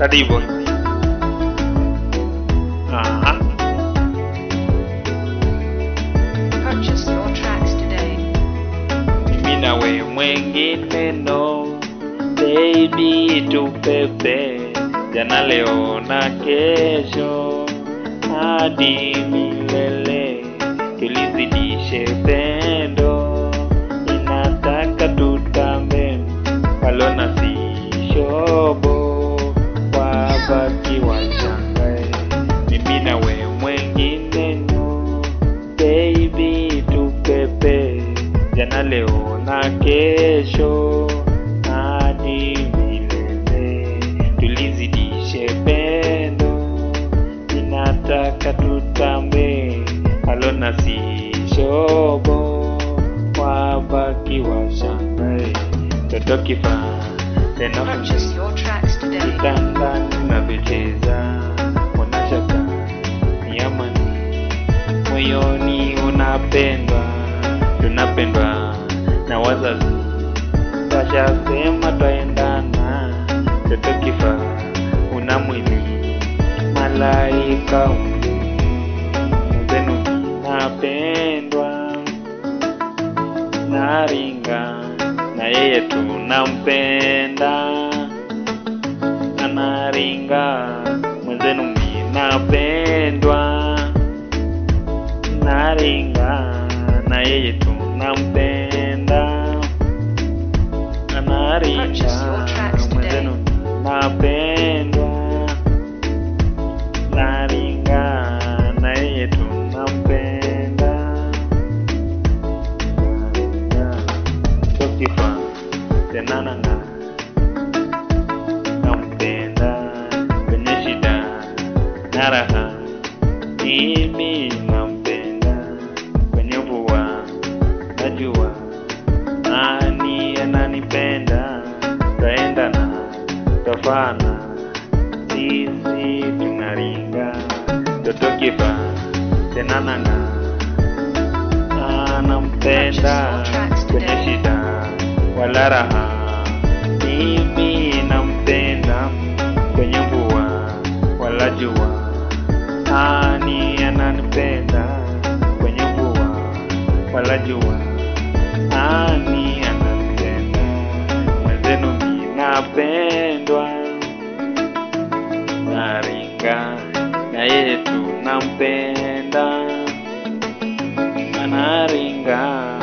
Karibu. Aha. Purchase your tracks today. Mimi na we mwengine no baby tupepe jana leo na kesho hadi milele tulizidishe pendo inataka tutambe walona si shobo wabaki washangae mimi na we mwengine no baby tupepe jana leo na kesho hadi milele tulizidishe pendo inataka tutambe alona si shobo wabaki washangae toto kifaa tena Purchase your tracks today. kitanda tunavyocheza unashaka ni amani moyoni unapendwa tunapendwa na wazazi washasema twaendana toto kifa una mwili malaika zenu napendwa naringa na yeye tunampenda anaringa mwenzenu minapendwa naringa na yeye tunampenda anaringa Purchase your tracks today. mwenzenu napendwa naringa na yeye tunampenda naringa tokifa tenanana nampenda kwenye shida na raha mimi nampenda kwenye mvua najua nani ananipenda taendana tafana sisi tunaringa toto kifa tenanana anampenda kwenye shida wala raha mimi nampenda kwenye mvua wala jua ani ananipenda kwenye mvua wala jua ani ananipenda mwenzenu minapendwa naringa na yeye tunampenda anaringa